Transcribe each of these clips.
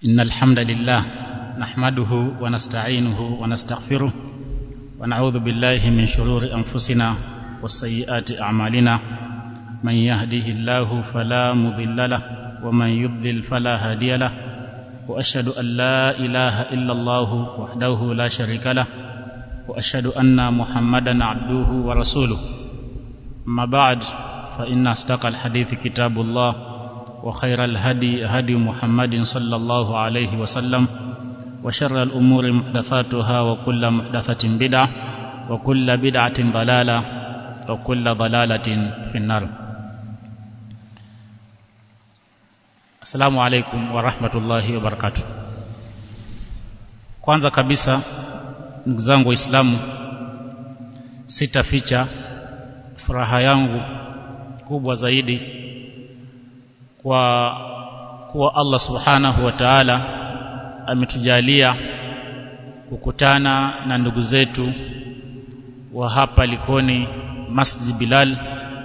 إن الحمد لله نحمده ونستعينه ونستغفره ونعوذ بالله من شرور أنفسنا وسيئات أعمالنا من يهده الله فلا مضل له ومن يضلل فلا هادي له وأشهد أن لا إله إلا الله وحده لا شريك له وأشهد أن محمدا عبده ورسوله أما بعد فإن أصدق الحديث كتاب الله وخير الهدي هدي محمد صلى الله عليه وسلم وشر الأمور محدثاتها وكل محدثة بدعة وكل بدعة ضلالة وكل ضلالة في النار السلام عليكم ورحمة الله وبركاته kwanza kabisa ndugu zangu waislamu sitaficha furaha yangu kubwa zaidi kwa kuwa Allah subhanahu wa ta'ala ametujalia kukutana na ndugu zetu wa hapa Likoni Masjid Bilal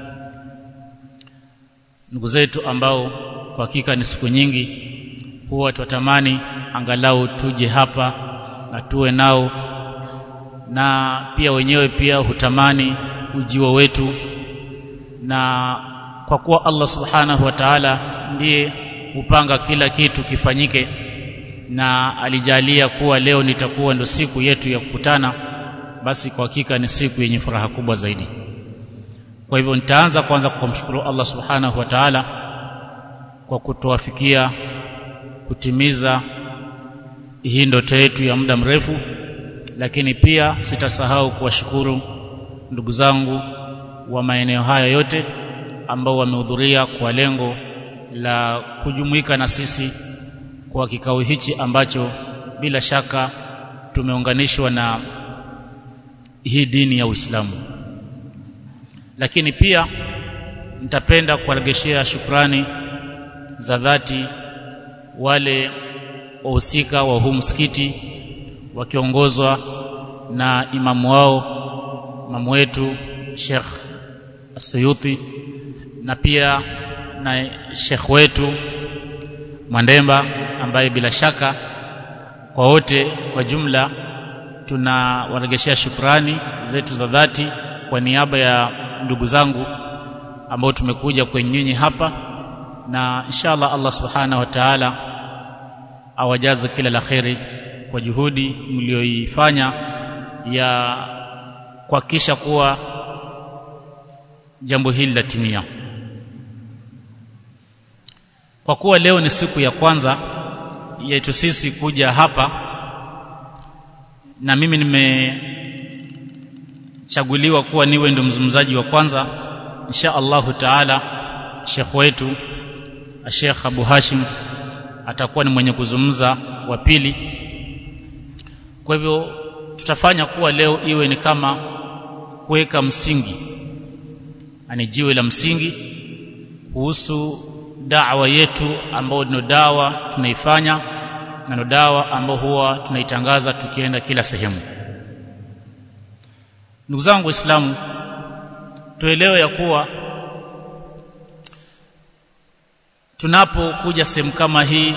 ndugu zetu ambao kwa hakika ni siku nyingi huwa twatamani angalau tuje hapa na tuwe nao na pia wenyewe pia hutamani ujio wetu na kwa kuwa Allah subhanahu wa ta'ala ndiye hupanga kila kitu kifanyike na alijalia kuwa leo nitakuwa ndo siku yetu ya kukutana basi kwa hakika ni siku yenye furaha kubwa zaidi kwa hivyo nitaanza kwanza kwa kumshukuru Allah subhanahu wa ta'ala kwa kutuwafikia kutimiza hii ndoto yetu ya muda mrefu lakini pia sitasahau kuwashukuru ndugu zangu wa maeneo haya yote ambao wamehudhuria kwa lengo la kujumuika na sisi kwa kikao hichi ambacho bila shaka tumeunganishwa na hii dini ya Uislamu lakini pia nitapenda kuwaregeshea shukrani za dhati wale wahusika wa huu msikiti wakiongozwa na imamu wao imamu wetu Sheikh Asuyuti na pia na Sheikh wetu Mwandemba ambaye bila shaka kwa wote kwa jumla tunawaregeshea shukrani zetu za dhati kwa niaba ya ndugu zangu ambao tumekuja kwenye nyinyi hapa na inshallah Allah subhanahu wa ta'ala awajaze kila la kheri kwa juhudi mlioifanya ya kuhakikisha kuwa jambo hili latimia kwa kuwa leo ni siku ya kwanza yetu sisi kuja hapa na mimi nimechaguliwa kuwa niwe ndo mzungumzaji wa kwanza insha Allahu taala Sheikh wetu Sheikh Abu Hashim atakuwa ni mwenye kuzungumza wa pili kwa hivyo tutafanya kuwa leo iwe ni kama kuweka msingi ani jiwe la msingi kuhusu dawa yetu ambayo ndio dawa tunaifanya na ndio dawa ambayo huwa tunaitangaza tukienda kila sehemu ndugu zangu waislamu tuelewe ya kuwa tunapokuja sehemu kama hii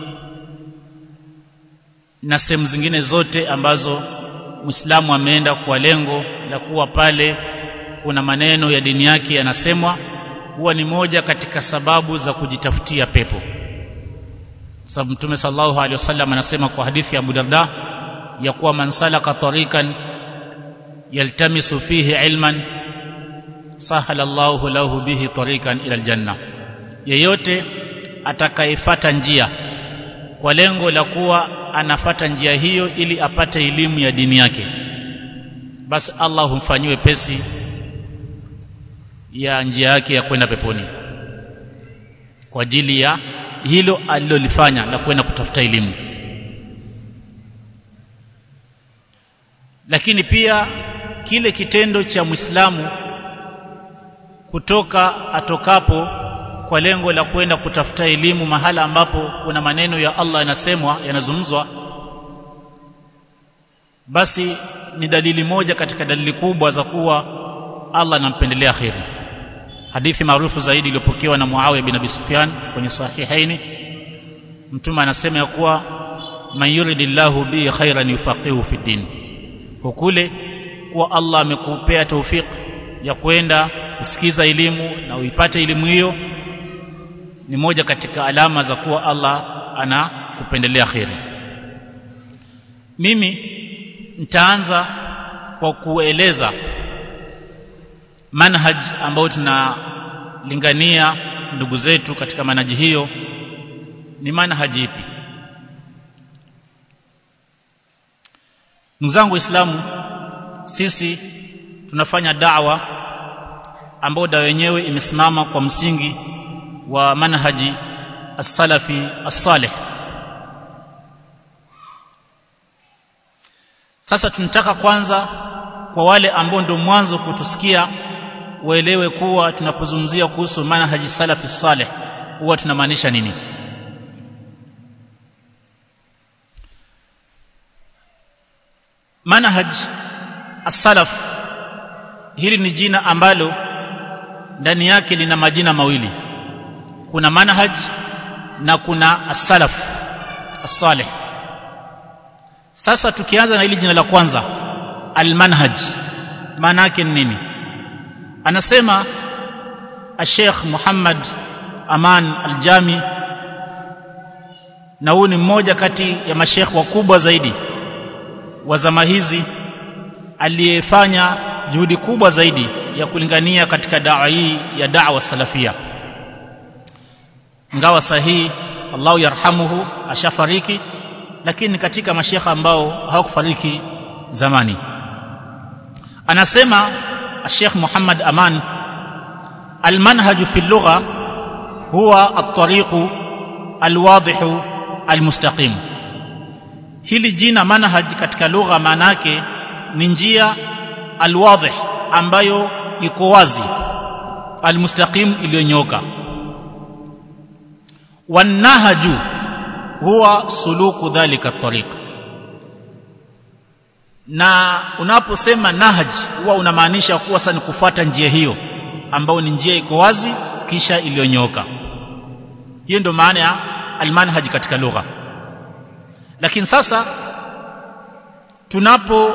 na sehemu zingine zote ambazo Muislamu ameenda kwa lengo la kuwa pale kuna maneno ya dini yake yanasemwa huwa ni moja katika sababu za kujitafutia pepo sababu mtume sallallahu alaihi wasallam anasema kwa hadithi ya Abu Darda ya kuwa man salaka tariqan yaltamisu fihi ilman sahala Allahu lahu bihi tariqan ila aljanna yeyote atakayefata njia kwa lengo la kuwa anafata njia hiyo ili apate elimu ya dini yake basi Allah humfanyiwe pesi ya njia yake ya kwenda peponi kwa ajili ya hilo alilolifanya la kwenda kutafuta elimu lakini pia kile kitendo cha Muislamu kutoka atokapo kwa lengo la kwenda kutafuta elimu mahala ambapo kuna maneno ya Allah yanasemwa yanazungumzwa basi ni dalili moja katika dalili kubwa za kuwa Allah anampendelea kheri hadithi maarufu zaidi iliyopokewa na Muawiya bin Abi Sufyan kwenye sahihaini mtume anasema ya kuwa man yuridillahu bihi khairan yufaqihu fi din hukule kuwa Allah amekupea taufik ya kwenda kusikiza elimu na uipate elimu hiyo ni moja katika alama za kuwa Allah anakupendelea kheri mimi nitaanza kwa kueleza manhaj ambayo tunalingania ndugu zetu katika manhaji hiyo ni manhaji ipi ndugu zangu waislamu sisi tunafanya da'wa ambayo dawa yenyewe imesimama kwa msingi wa manhaji as-salafi as-salih sasa tunataka kwanza kwa wale ambao ndio mwanzo kutusikia waelewe kuwa tunapozungumzia kuhusu manhaji salafi salih huwa tunamaanisha nini manhaj as-salaf hili ni jina ambalo ndani yake lina majina mawili kuna manhaj na kuna as-salaf as-salih sasa tukianza na hili jina la kwanza al-manhaj maana yake ni nini anasema al-Sheikh Muhammad Aman al-Jami na huyu ni mmoja kati ya mashekh wakubwa zaidi wa zama hizi aliyefanya juhudi kubwa zaidi ya kulingania katika dawa hii ya da'wa salafia ngawa sahihi Allahu yarhamuhu ashafariki lakini katika mashekha ambao hawakufariki zamani anasema Sheikh Muhammad Aman المنهج في اللغة هو الطريق الواضح المستقيم hili jina manhaj katika lugha maana yake ni njia alwadhih ambayo iko wazi almustaqim iliyonyoka wanahaju huwa suluku dhalika tariq na unaposema nahaj huwa unamaanisha kuwa sasa ni kufuata njia hiyo ambayo ni njia iko wazi kisha iliyonyoka hiyo ndio maana ya almanhaj katika lugha lakini sasa tunapo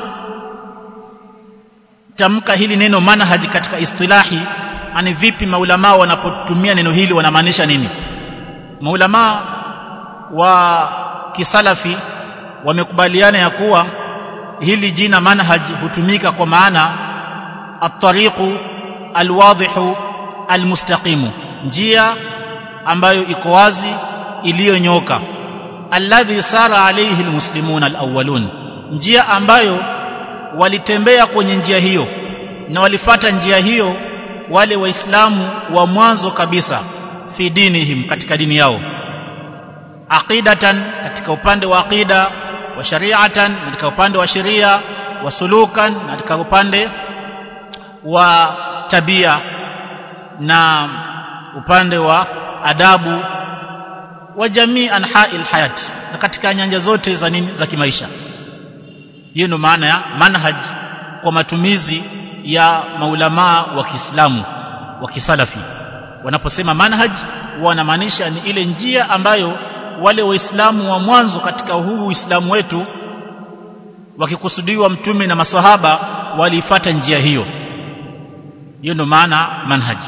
tamka hili neno manhaj katika istilahi ani vipi maulama wanapotumia neno hili wanamaanisha nini maulama wa kisalafi wamekubaliana ya kuwa hili jina manhaj hutumika kwa maana at-tariqu al-wadhihu al-mustaqimu njia ambayo iko wazi iliyonyoka alladhi sara alayhi almuslimun alawwalun njia ambayo walitembea kwenye njia hiyo na walifata njia hiyo wale waislamu wa mwanzo kabisa fi dinihim katika dini yao aqidatan katika upande wa aqida wa shari'atan katika upande wa sheria wa sulukan katika upande wa tabia na upande wa adabu wa jamii anha'il hayat na katika nyanja zote za nini za kimaisha hiyo ndio maana ya manhaj kwa matumizi ya maulamaa wa Kiislamu wa kisalafi wanaposema manhaj wanamaanisha ni ile njia ambayo wale waislamu wa mwanzo katika huu uislamu wetu wakikusudiwa mtume na maswahaba waliifata njia hiyo hiyo ndio maana manhaj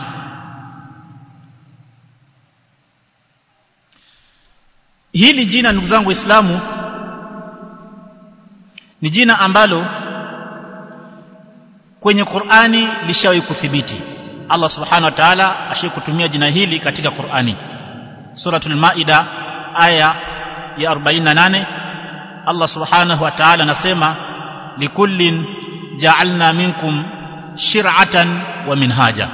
hili jina ndugu zangu waislamu ni jina ambalo kwenye Qur'ani lishawahi kuthibiti Allah subhanahu wa ta'ala ashikutumia jina hili katika Qur'ani suratul maida aya ya 48 Allah subhanahu wa ta'ala anasema likullin ja'alna minkum shir'atan wa minhaja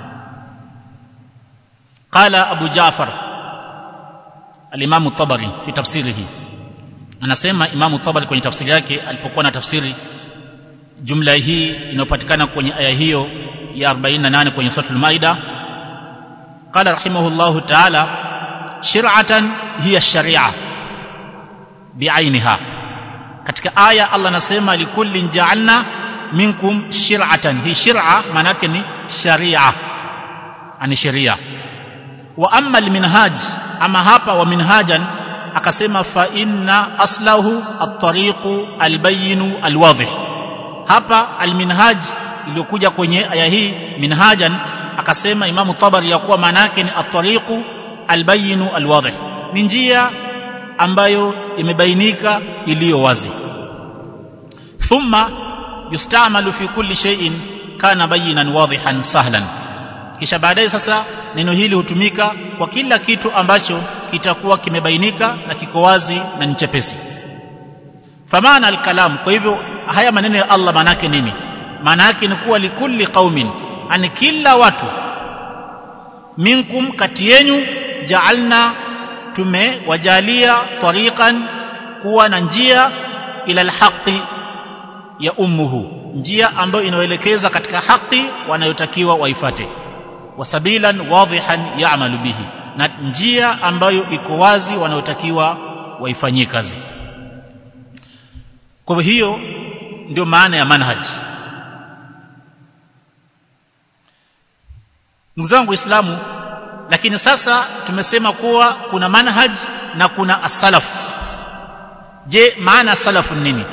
qala abu ja'far al-imam at-tabari fi tafsirihi anasema imamu tabari kwenye tafsiri yake alipokuwa na tafsiri jumla hii inayopatikana kwenye aya hiyo ya 48 kwenye suratul maida qala rahimahullahu ta'ala shir'atan hiya sharia bi'ainiha katika aya Allah anasema likullin ja'alna minkum shir'atan hii shir'a maana yake ni sharia ani sheria wa amma alminhaj ama hapa wa minhajan akasema fa inna aslahu at-tariqu al-bayyin al-wadih hapa al-minhaj iliyokuja kwenye aya hii minhajan akasema Imam Tabari ya kuwa maana yake ni at-tariqu al-bayyin al-wadih ni njia ambayo imebainika iliyo wazi thumma yustamalu fi kulli shay'in kana bayinan wadihan sahlan kisha baadaye sasa neno hili hutumika kwa kila kitu ambacho kitakuwa kimebainika na kiko wazi na ni chepesi famana alkalam kwa hivyo haya maneno ya Allah maana yake nini maana yake ni kuwa likulli qaumin ani kila watu minkum kati yenu ja'alna tumewajalia tariqan kuwa na njia ila alhaqi ya ummuhu njia ambayo inaelekeza katika haki wanayotakiwa waifate wasabilan wadhihan ya'malu bihi na njia ambayo iko wazi wanayotakiwa waifanyie kazi kwa hiyo ndio maana ya manhaj ndugu zangu waislamu lakini sasa tumesema kuwa kuna manhaj na kuna as-salaf je maana salafu nini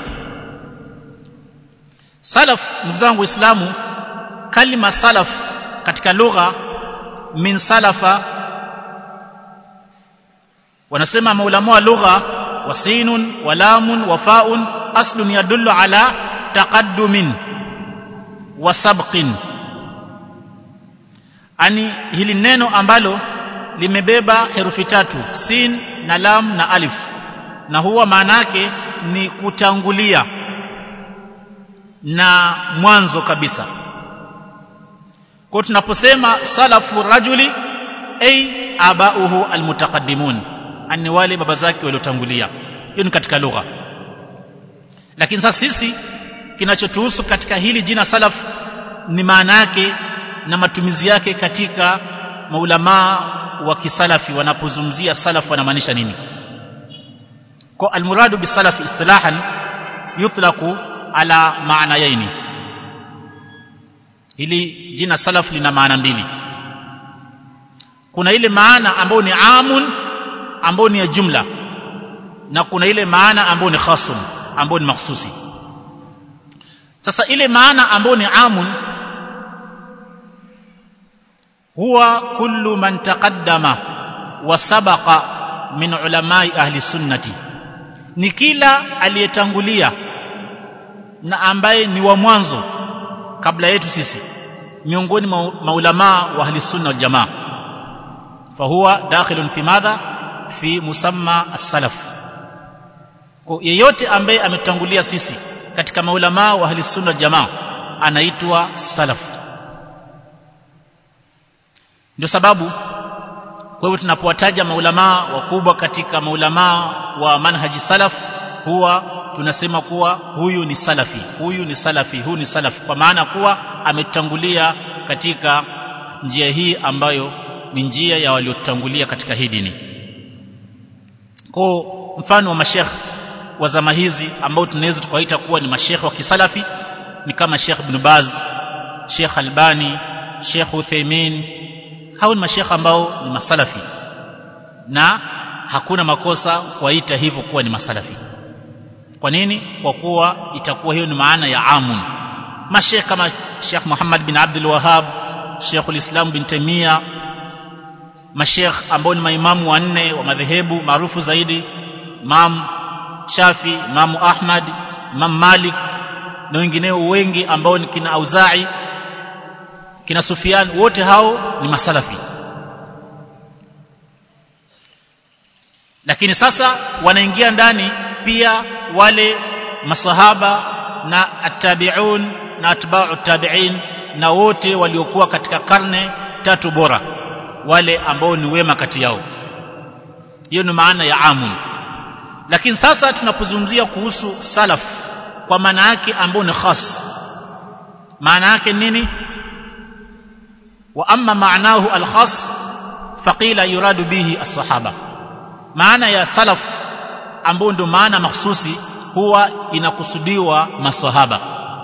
salaf ndugu zangu waislamu kalima salaf katika lugha min salafa wanasema maulama wa lugha wasinun walamun wafaun aslun yadullu ala taqaddumin wa sabqin ani hili neno ambalo limebeba herufi tatu sin na lam na alif na huwa maana yake ni kutangulia na mwanzo kabisa kwa tunaposema salafu rajuli ay abauhu almutaqaddimun ani wale baba zake waliotangulia hiyo ni katika lugha lakini sasa sisi kinachotuhusu katika hili jina salaf ni maana yake na matumizi yake katika maulamaa wa kisalafi wanapozungumzia salaf wanamaanisha nini kwa almuradu bisalaf istilahan yutlaqu ala maanayaini hili jina salaf lina maana mbili kuna ile maana ambayo ni amun ambayo ni ya jumla na kuna ile maana ambayo ni khasun ambayo ni mahsusi sasa ile maana ambayo ni amun huwa kullu man taqaddama wa sabaqa min ulamai ahli sunnati ni kila aliyetangulia na ambaye ni wa mwanzo kabla yetu sisi miongoni mwa maulamaa wa ahli sunna wal jamaa fahuwa dakhilun fi madha fi musamma as-salaf kwa yeyote ambaye ametangulia sisi katika maulamaa wa ahli sunna wal jamaa anaitwa salaf ndio sababu kwa hivyo tunapowataja maulamaa wakubwa katika maulamaa wa manhaji salaf huwa tunasema kuwa huyu ni salafi huyu ni salafi huyu ni salafi kwa maana kuwa ametangulia katika njia hii ambayo ni njia ya waliotangulia katika hii dini kwa mfano wa mashekh wa zama hizi ambao tunaweza tukawaita kuwa ni mashekh wa kisalafi ni kama Sheikh Ibn Baz Sheikh Albani Sheikh Uthaymeen hao ni mashekh ambao ni masalafi na hakuna makosa kuwaita hivyo kuwa ni masalafi kwa nini kwa kuwa itakuwa hiyo ni maana ya amun mashekh kama Sheikh Muhammad bin Abdul Wahhab Sheikh ulislam bin Taimia mashekh ambao ni maimamu wanne wa madhehebu maarufu zaidi Imam Shafi Imam Ahmad Imam Malik na wengineo wengi ambao ni kina Auza'i kina Sufyan wote hao ni masalafi lakini sasa wanaingia ndani pia wale masahaba na attabi'un na atba'u tabi'in na wote waliokuwa katika karne tatu bora wale ambao ni wema kati yao hiyo ni maana ya amun lakini sasa tunapozungumzia kuhusu salaf kwa maana yake ambao ni khas maana yake nini wa amma maanahu alkhas faqila yuradu bihi as-sahaba maana ya salaf ambao ndio maana mahsusi huwa inakusudiwa maswahaba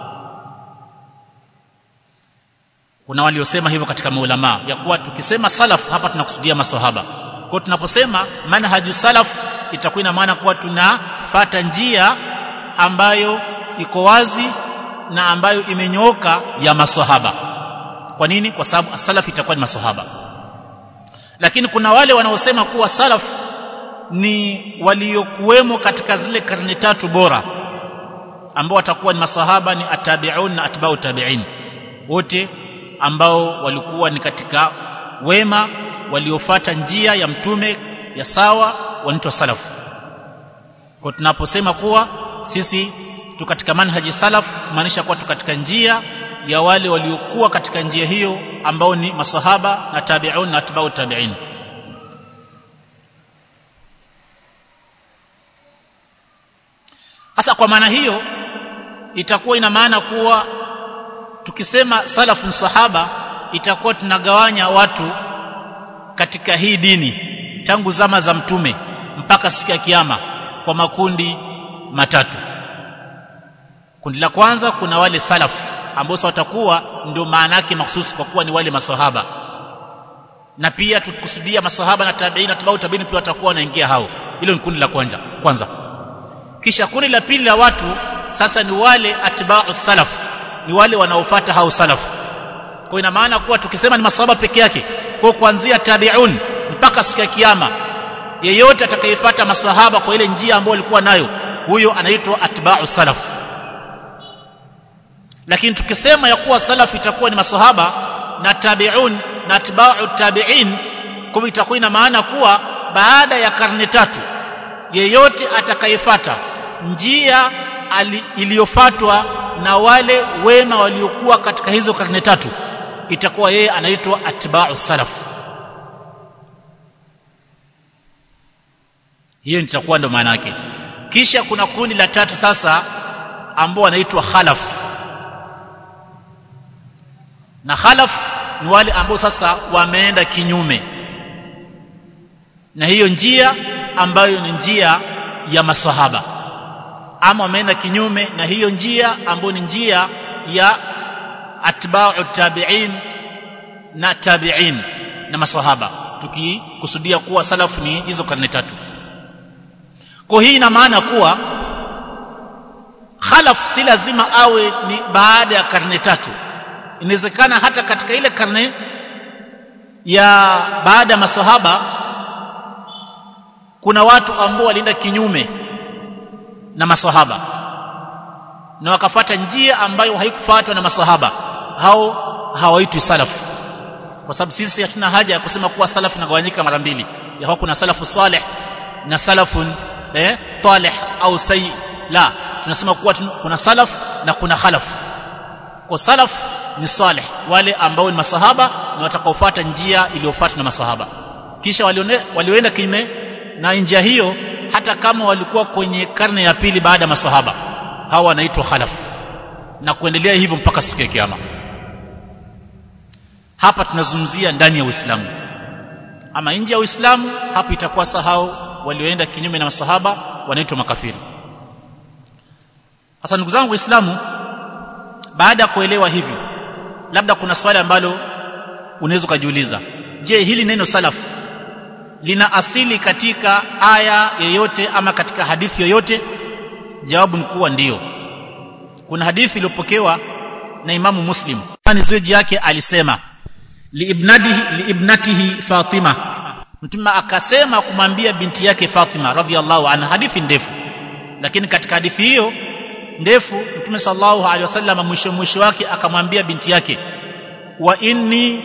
kuna waliosema hivyo katika maulama ya kuwa tukisema salaf hapa tunakusudia maswahaba kwa tunaposema manhaju salaf itakuwa ina maana kuwa tunafata njia ambayo iko wazi na ambayo imenyooka ya maswahaba kwa nini kwa sababu salaf itakuwa ni maswahaba lakini kuna wale wanaosema kuwa salaf ni waliokuwemo katika zile karne tatu bora ambao watakuwa ni masahaba ni atabiun na atbau tabiin wote ambao walikuwa ni katika wema waliofata njia ya mtume ya sawa wanaitwa salaf kwa tunaposema kuwa sisi tu katika manhaji salaf maanisha kuwa tu katika njia ya wale waliokuwa katika njia hiyo ambao ni masahaba na tabiun na atbau tabiin hasa kwa maana hiyo itakuwa ina maana kuwa tukisema salafun sahaba itakuwa tunagawanya watu katika hii dini tangu zama za mtume mpaka siku ya kiyama kwa makundi matatu kundi la kwanza kuna wale salaf ambao watakuwa ndio maana yake mahsusi kwa kuwa ni wale maswahaba na pia tukusudia maswahaba na tabiini na tabiini tabiini pia watakuwa wanaingia hao hilo ni kundi la kwanza kwanza kisha kundi la pili la watu sasa ni wale atba'u salaf ni wale wanaofuata hao salaf kwa ina maana kuwa tukisema ni masahaba peke yake kwa kuanzia tabi'un mpaka siku ya kiyama yeyote atakayefuata masahaba kwa ile njia ambayo walikuwa nayo huyo anaitwa atba'u salaf lakini tukisema ya kuwa salaf itakuwa ni masahaba na tabi'un na atba'u tabi'in kwa itakuwa ina maana kuwa baada ya karne tatu yeyote atakayefuata njia iliyofatwa na wale wema waliokuwa katika hizo karne tatu itakuwa yeye anaitwa atba'u salaf hiyo itakuwa ndo maana yake kisha kuna kundi la tatu sasa ambao wanaitwa khalaf na khalaf ni wale ambao sasa wameenda kinyume na hiyo njia ambayo ni njia ya masahaba ama wameenda kinyume na hiyo njia ambayo ni njia ya atba'u tabi'in na tabi'in na masahaba tukikusudia kuwa salafu ni hizo karne tatu kwa hii ina maana kuwa khalaf si lazima awe ni baada ya karne tatu inawezekana hata katika ile karne ya baada ya masahaba kuna watu ambao walienda kinyume na masahaba na wakafata njia ambayo haikufuatwa na masahaba hao hawaitwi salaf kwa sababu sisi hatuna haja ya kusema kuwa salaf inagawanyika mara mbili ya kuna salafu salih na salafun eh talih au sayyi la tunasema kuwa kuna salaf na kuna khalaf kwa salaf ni salih wale ambao ni masahaba na watakaofuata njia iliyofuatwa na masahaba kisha walioenda kinyume na njia hiyo hata kama walikuwa kwenye karne ya pili baada ya masahaba hawa wanaitwa khalaf na kuendelea hivyo mpaka siku ya kiyama hapa tunazungumzia ndani ya Uislamu ama nje ya Uislamu hapo itakuwa sahau walioenda kinyume na masahaba wanaitwa makafiri sasa ndugu zangu waislamu baada ya kuelewa hivyo labda kuna swali ambalo unaweza ukajiuliza je hili neno salaf lina asili katika aya yoyote ama katika hadithi yoyote jawabu ni kuwa ndiyo kuna hadithi iliyopokewa na imamu muslim ni zoji yake alisema liibnatihi liibnatihi fatima mtume akasema kumwambia binti yake fatima radhiallahu anha hadithi ndefu lakini katika hadithi hiyo ndefu mtume sallallahu alaihi wasallam mwisho mwisho wake akamwambia binti yake wa inni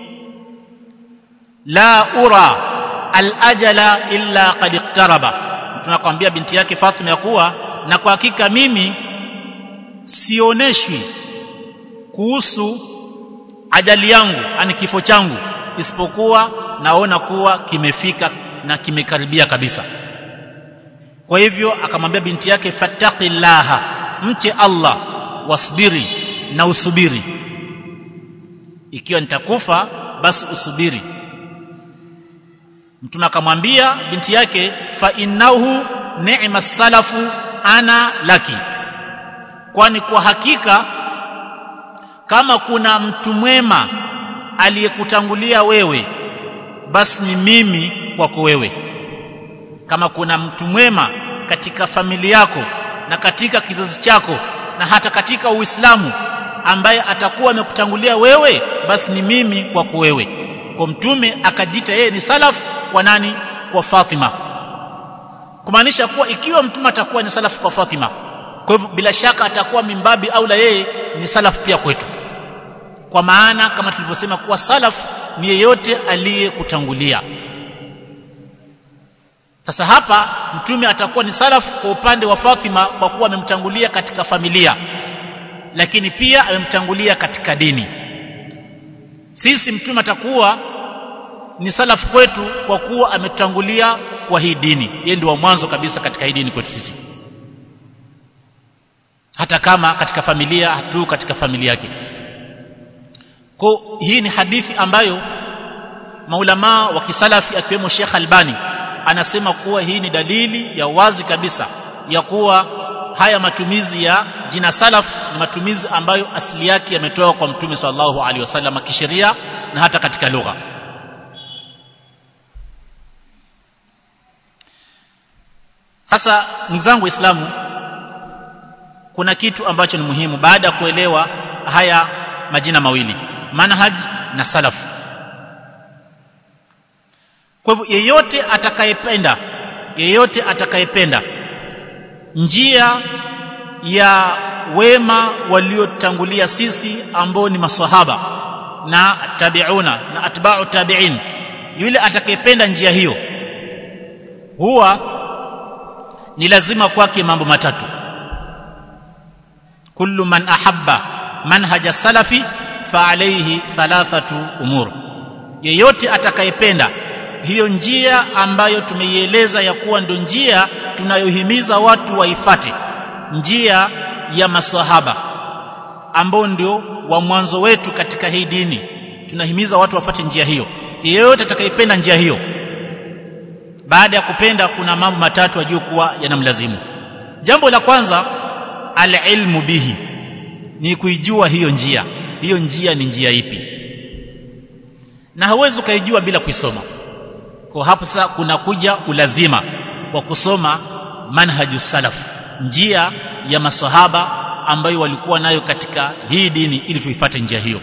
la ura al-ajala illa qad iqtaraba tunakwambia binti yake Fatima ya kuwa na kwa hakika mimi sioneshwi kuhusu ajali yangu ani kifo changu isipokuwa naona kuwa kimefika na kimekaribia kabisa kwa hivyo akamwambia binti yake fattaqillaha mche Allah wasbiri na usubiri ikiwa nitakufa basi usubiri mtume akamwambia binti yake fa innahu ni'ma salafu ana laki kwani kwa hakika kama kuna mtu mwema aliyekutangulia wewe basi ni mimi kwako wewe kama kuna mtu mwema katika familia yako na katika kizazi chako na hata katika Uislamu ambaye atakuwa amekutangulia wewe basi ni mimi kwako wewe kwa mtume akajiita yeye ni salaf kwa nani kwa Fatima kumaanisha kuwa ikiwa mtume atakuwa ni salaf kwa Fatima kwa hivyo bila shaka atakuwa mimbabi au la yeye ni salaf pia kwetu kwa maana kama tulivyosema kuwa salaf ni yeyote aliyekutangulia sasa hapa mtume atakuwa ni salaf kwa upande wa Fatima kwa kuwa amemtangulia katika familia lakini pia amemtangulia katika dini sisi mtume atakuwa ni salaf kwetu kwa kuwa ametangulia kwa hii dini yeye ndio wa mwanzo kabisa katika hii dini kwetu sisi hata kama katika familia hatu katika familia yake kwa hii ni hadithi ambayo maulamaa wa kisalafi akiwemo Sheikh Albani anasema kuwa hii ni dalili ya wazi kabisa ya kuwa haya matumizi ya jina salaf ni matumizi ambayo asili yake yametoka kwa mtume sallallahu alaihi wasallam kisheria na hata katika lugha sasa ndugu zangu waislamu kuna kitu ambacho ni muhimu baada ya kuelewa haya majina mawili manhaj na salaf kwa hivyo yeyote atakayependa yeyote atakayependa njia ya wema waliotangulia sisi ambao ni maswahaba na tabiuna na atba'u tabi'in yule atakayependa njia hiyo huwa ni lazima kwake mambo matatu kullu man ahabba manhaja salafi fa alayhi thalathatu umur yeyote atakayependa hiyo njia ambayo tumeieleza ya kuwa ndio njia tunayohimiza watu waifate njia ya maswahaba ambao ndio wa mwanzo wetu katika hii dini tunahimiza watu wafate njia hiyo yeyote atakayependa njia hiyo baada ya kupenda kuna mambo matatu ajue kuwa yanamlazimu jambo la kwanza alilmu bihi ni kuijua hiyo njia hiyo njia ni njia ipi na hauwezi ukaijua bila kuisoma kwa hapo sasa kuna kuja ulazima wa kusoma manhaju salaf njia ya masahaba ambayo walikuwa nayo katika hii dini ili tuifate njia hiyo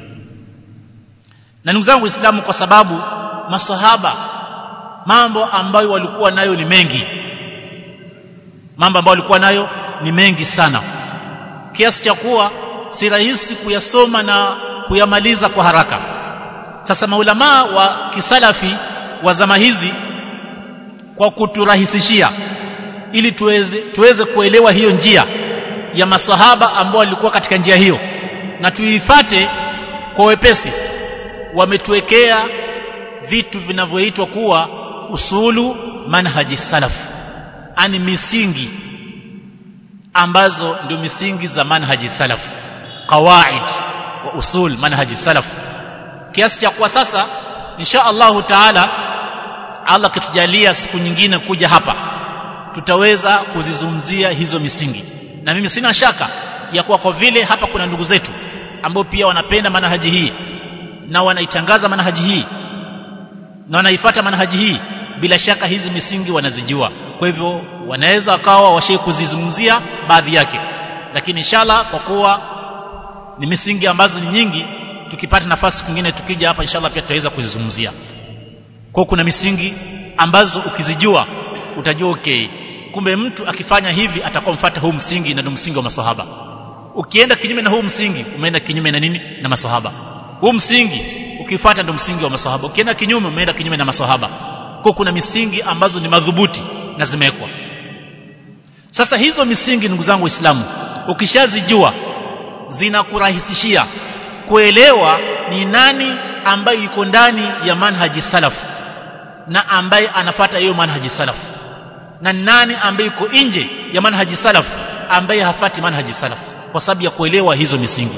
na ndugu zangu waislamu kwa sababu masahaba mambo ambayo walikuwa nayo ni mengi mambo ambayo walikuwa nayo ni mengi sana kiasi cha kuwa si rahisi kuyasoma na kuyamaliza kwa haraka sasa maulamaa wa kisalafi wa zama hizi kwa kuturahisishia ili tuweze, tuweze kuelewa hiyo njia ya masahaba ambao walikuwa katika njia hiyo na tuifate kwa wepesi wametuwekea vitu vinavyoitwa kuwa usulu manhaji salaf ani misingi ambazo ndio misingi za manhaji salaf qawaid wa usul manhaji salaf kiasi cha kuwa sasa insha Allahu taala Allah kitujalia siku nyingine kuja hapa tutaweza kuzizungumzia hizo misingi na mimi sina shaka ya kuwa kwa vile hapa kuna ndugu zetu ambao pia wanapenda manhaji hii na wanaitangaza manhaji hii na wanaifuata manhaji hii bila shaka hizi misingi wanazijua kwa hivyo wanaweza wakawa washai kuzizungumzia baadhi yake lakini inshallah kwa kuwa ni misingi ambazo ni nyingi tukipata nafasi nyingine tukija hapa inshallah pia tutaweza kuzizungumzia kwa kuna misingi ambazo ukizijua utajua okay kumbe mtu akifanya hivi atakuwa mfuata huu msingi na ndio msingi wa maswahaba ukienda kinyume na huu msingi umeenda kinyume na nini na maswahaba huu msingi ukifuata ndio msingi wa maswahaba ukienda kinyume umeenda kinyume na maswahaba kwa kuna misingi ambazo ni madhubuti na zimewekwa sasa hizo misingi ndugu zangu waislamu ukishazijua zinakurahisishia kuelewa ni nani ambaye yuko ndani ya manhaji salaf na ambaye anafata hiyo manhaji salaf na nani ambaye yuko nje ya manhaji salaf ambaye hafati manhaji salaf kwa sababu ya kuelewa hizo misingi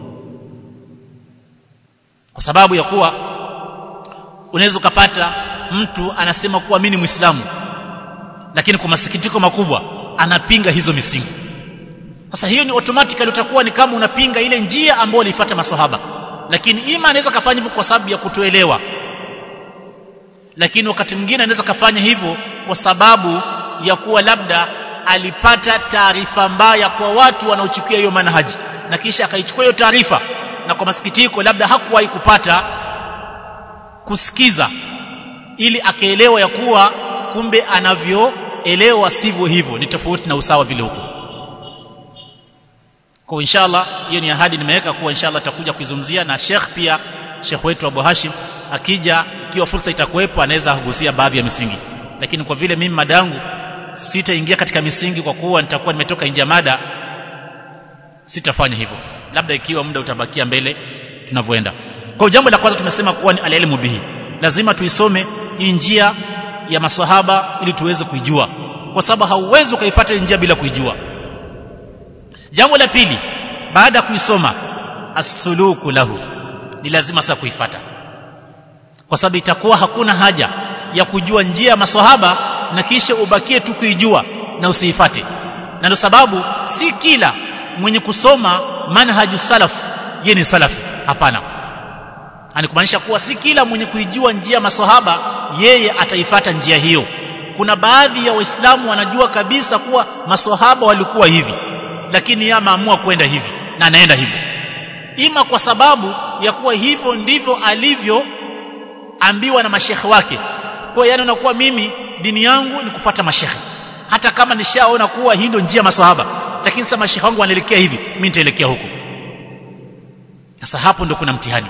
kwa sababu ya kuwa unaweza ukapata mtu anasema kuwa mimi ni muislamu lakini kwa masikitiko makubwa anapinga hizo misingi sasa hiyo ni automatically utakuwa ni kama unapinga ile njia ambayo walifuata maswahaba lakini ima anaweza kafanya hivyo kwa sababu ya kutoelewa lakini wakati mwingine anaweza kafanya hivyo kwa sababu ya kuwa labda alipata taarifa mbaya kwa watu wanaochukia hiyo manhaji na kisha akaichukua hiyo taarifa na kwa masikitiko labda hakuwahi kupata kusikiza ili akaelewa ya kuwa kumbe anavyoelewa sivyo hivyo ni tofauti na usawa vile huko kwa inshallah hiyo ni ahadi nimeweka kuwa inshallah tutakuja kuizungumzia na Sheikh pia Sheikh wetu Abu Hashim akija ikiwa fursa itakuwepo anaweza kugusia baadhi ya misingi lakini kwa vile mimi madangu sitaingia katika misingi kwa kuwa nitakuwa nimetoka nje ya mada sitafanya hivyo labda ikiwa muda utabakia mbele tunavyoenda kwa jambo la kwanza tumesema kuwa ni alilmu bihi lazima tuisome hii njia ya maswahaba ili tuweze kuijua kwa sababu hauwezi ukaifuata njia bila kuijua jambo la pili baada ya kuisoma as-suluku lahu ni lazima sasa kuifata kwa sababu itakuwa hakuna haja ya kujua njia ya maswahaba na kisha ubakie tu kuijua na usiifate na ndio sababu si kila mwenye kusoma manhaju salaf yeye ni salafi hapana ani kumaanisha kuwa si kila mwenye kuijua njia maswahaba yeye ataifata njia hiyo kuna baadhi ya waislamu wanajua kabisa kuwa maswahaba walikuwa hivi lakini yeye ameamua kwenda hivi na anaenda hivyo ima kwa sababu ya kuwa hivyo ndivyo alivyoambiwa na mashekhe wake kwa hiyo anakuwa mimi dini yangu ni kufuata mashekhe hata kama nishaona kuwa hii ndio njia maswahaba lakini sasa mashekhe wangu wanaelekea hivi mimi nitaelekea huko sasa hapo ndo kuna mtihani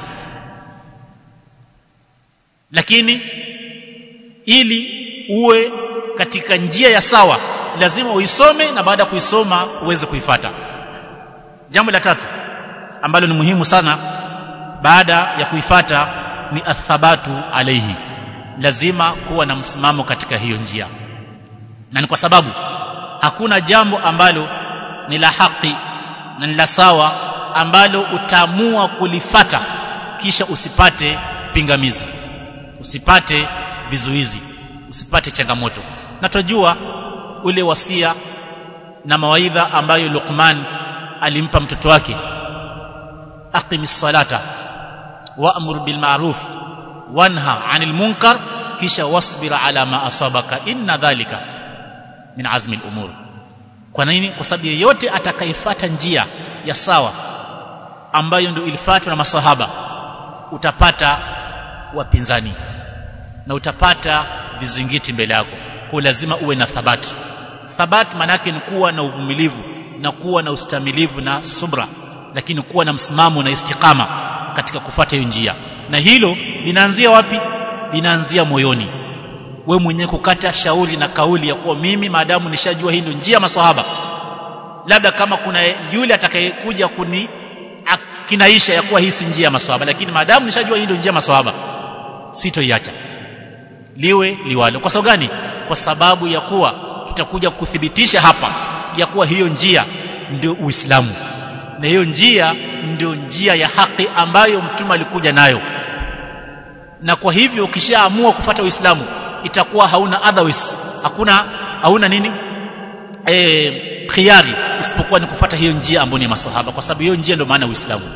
lakini ili uwe katika njia ya sawa lazima uisome na baada ya kuisoma uweze kuifata jambo la tatu ambalo ni muhimu sana baada ya kuifata ni athabatu alaihi lazima kuwa na msimamo katika hiyo njia na ni kwa sababu hakuna jambo ambalo ni la haki na ni la sawa ambalo utaamua kulifata kisha usipate pingamizi usipate vizuizi usipate changamoto na tunajua ule wasia na mawaidha ambayo Luqman alimpa mtoto wake aqimis salata wa'mur bil ma'ruf wanha 'anil munkar kisha wasbir ala ma asabaka inna dhalika min azmi al-umur kwa nini kwa sababu yeyote atakayefuata njia ya sawa ambayo ndio ilifuatwa na maswahaba utapata wapinzani na utapata vizingiti mbele yako kwa lazima uwe na thabati thabati manake ni kuwa na uvumilivu na kuwa na ustamilivu na subra lakini kuwa na msimamo na istikama katika kufuata hiyo njia na hilo linaanzia wapi linaanzia moyoni we mwenyewe kukata shauri na kauli ya kuwa mimi maadamu nishajua hii ndio njia maswahaba labda kama kuna yule atakayekuja kuni kinaisha ya kuwa hii si njia ya maswahaba lakini maadamu nishajua hii ndio njia ya maswahaba sitoiacha liwe liwalo kwa sababu gani kwa sababu ya kuwa tutakuja kuthibitisha hapa ya kuwa hiyo njia ndio Uislamu na hiyo njia ndio njia ya haki ambayo mtume alikuja nayo na kwa hivyo ukishaamua kufata Uislamu itakuwa hauna otherwise hakuna hauna nini eh khiari isipokuwa ni kufata hiyo njia ambayo ni maswahaba kwa sababu hiyo njia ndio maana Uislamu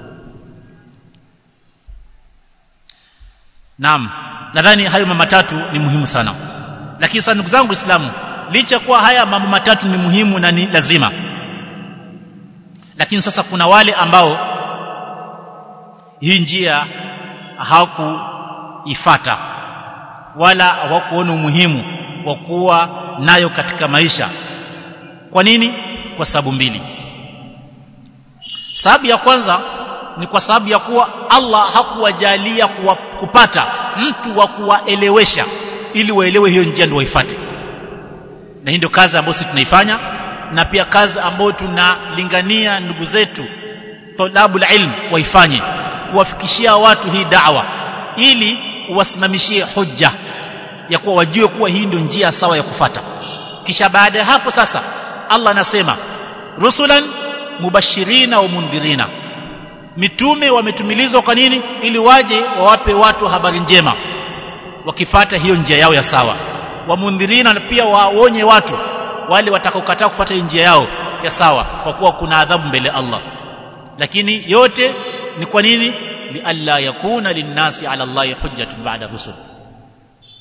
Naam nadhani hayo mambo matatu ni muhimu sana lakini sasa ndugu zangu Waislamu licha kuwa haya mambo matatu ni muhimu na ni lazima lakini sasa kuna wale ambao hii njia hawakuifata wala hawakuona umuhimu wa kuwa nayo katika maisha kwa nini kwa sababu mbili sababu ya kwanza ni kwa sababu ya kuwa Allah hakuwajalia kuwa, kupata mtu wa kuwaelewesha ili waelewe hiyo njia ndio waifuate na hii ndio kazi ambayo sisi tunaifanya na pia kazi ambayo tunalingania ndugu zetu talabul ilm waifanye kuwafikishia watu hii da'wa ili uwasimamishie hujja ya kuwa wajue kuwa hii ndio njia sawa ya kufata kisha baada ya hapo sasa Allah anasema rusulan mubashirina wa mundhirina mitume wametumilizwa kwa nini ili waje wawape watu habari njema wakifata hiyo njia yao ya sawa wamundhirina na pia waonye watu wale watakaokataa kufuata hiyo njia yao ya sawa kwa kuwa kuna adhabu mbele Allah lakini yote ni kwa nini lialla yakuna linnasi ala Allah hujjatun ba'da rusul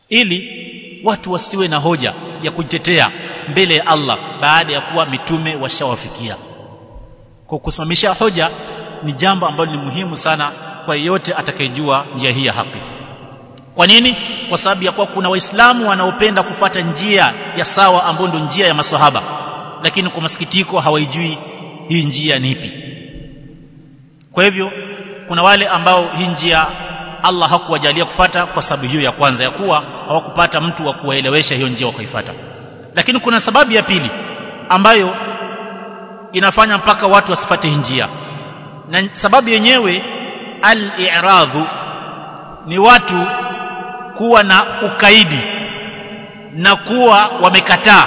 ili watu wasiwe na hoja ya kujitetea mbele ya Allah baada ya kuwa mitume washawafikia kwa kusimamisha hoja ni jambo ambalo ni muhimu sana kwa yeyote atakayejua njia hii ya haki kwa nini kwa sababu ya kuwa kuna waislamu wanaopenda kufuata njia ya sawa ambayo ndio njia ya maswahaba lakini kwa masikitiko hawaijui hii njia ni ipi kwa hivyo kuna wale ambao hii njia Allah hakuwajalia kufata kwa sababu hiyo ya kwanza ya kuwa hawakupata mtu wa kuwaelewesha hiyo njia wakaifuata lakini kuna sababu ya pili ambayo inafanya mpaka watu wasifate hii njia na sababu yenyewe al-i'radhu ni watu kuwa na ukaidi na kuwa wamekataa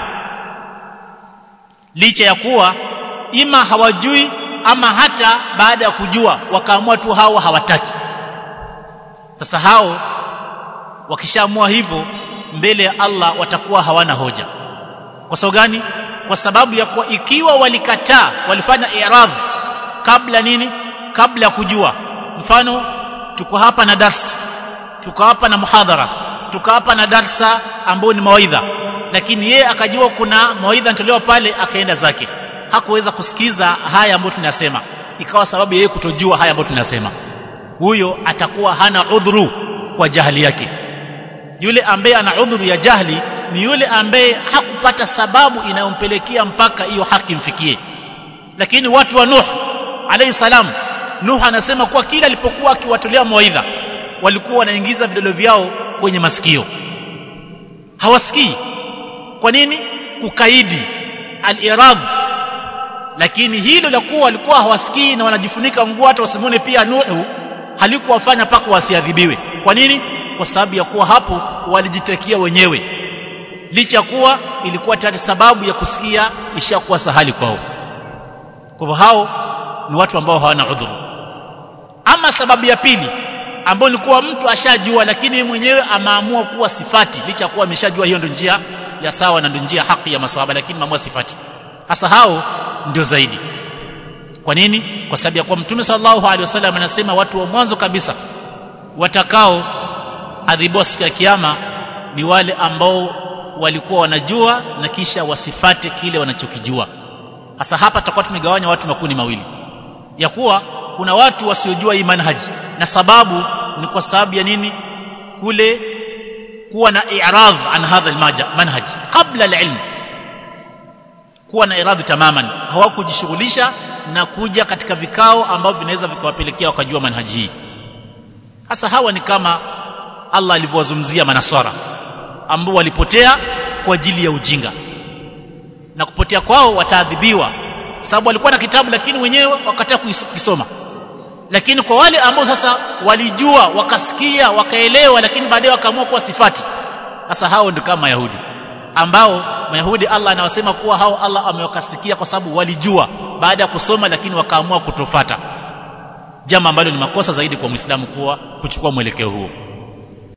licha ya kuwa ima hawajui ama hata baada ya kujua wakaamua tu hao hawataki sasa hao wakishaamua hivyo mbele ya Allah watakuwa hawana hoja kwa sababu gani kwa sababu ya kuwa ikiwa walikataa walifanya i'rad kabla nini kabla ya kujua mfano tuko hapa na darsa tuko hapa na muhadhara tuko hapa na darsa ambayo ni mawaidha lakini yeye akajua kuna mawaidha yanatolewa pale akaenda zake hakuweza kusikiza haya ambayo tunasema ikawa sababu yeye kutojua haya ambayo tunasema huyo atakuwa hana udhuru kwa jahili yake yule ambaye ana udhuru ya jahili ni yule ambaye hakupata sababu inayompelekea mpaka hiyo haki mfikie lakini watu wa Nuh alayhi salam Nuh anasema kuwa kila alipokuwa akiwatolea mawaidha walikuwa wanaingiza vidole vyao kwenye masikio hawasikii kwa nini kukaidi al-irad lakini hilo la kuwa walikuwa hawasikii na wanajifunika nguo hata wasimone pia Nuhu halikuwafanya paka wasiadhibiwe kwa nini kwa sababu ya kuwa hapo walijitekia wenyewe licha kuwa ilikuwa tayari sababu ya kusikia ishakuwa sahali kwao kwa hivyo hao ni watu ambao hawana udhuru ama sababu ya pili ambayo ni kuwa mtu ashajua lakini mwenyewe ameamua kuwa sifati licha kuwa ameshajua hiyo ndio njia ya sawa na ndio njia haki ya maswahaba lakini maamua sifati hasa hao ndio zaidi kwa nini kwa sababu ya kuwa mtume sallallahu alaihi wasallam anasema watu wa mwanzo kabisa watakao adhibiwa siku ya kiyama ni wale ambao walikuwa wanajua na kisha wasifate kile wanachokijua hasa hapa tutakuwa tumegawanya watu makundi mawili ya kuwa kuna watu wasiojua hii manhaji na sababu ni kwa sababu ya nini kule kuwa na i'radh an hadha almanhaj qabla alilm kuwa na iradhi tamaman hawakujishughulisha na kuja katika vikao ambavyo vinaweza vikawapelekea wakajua manhaji hii hasa hawa ni kama Allah alivyowazungumzia manaswara ambao walipotea kwa ajili ya ujinga na kupotea kwao wataadhibiwa sababu walikuwa na kitabu lakini wenyewe wakataa kuisoma lakini kwa wale ambao sasa walijua wakasikia wakaelewa lakini baadaye wakaamua kuwa sifati sasa hao ndio kama Yahudi ambao Mayahudi Allah anawasema kuwa hao Allah amewakasikia kwa sababu walijua baada ya kusoma lakini wakaamua kutofata jambo ambalo ni makosa zaidi kwa Muislamu kuwa kuchukua mwelekeo huo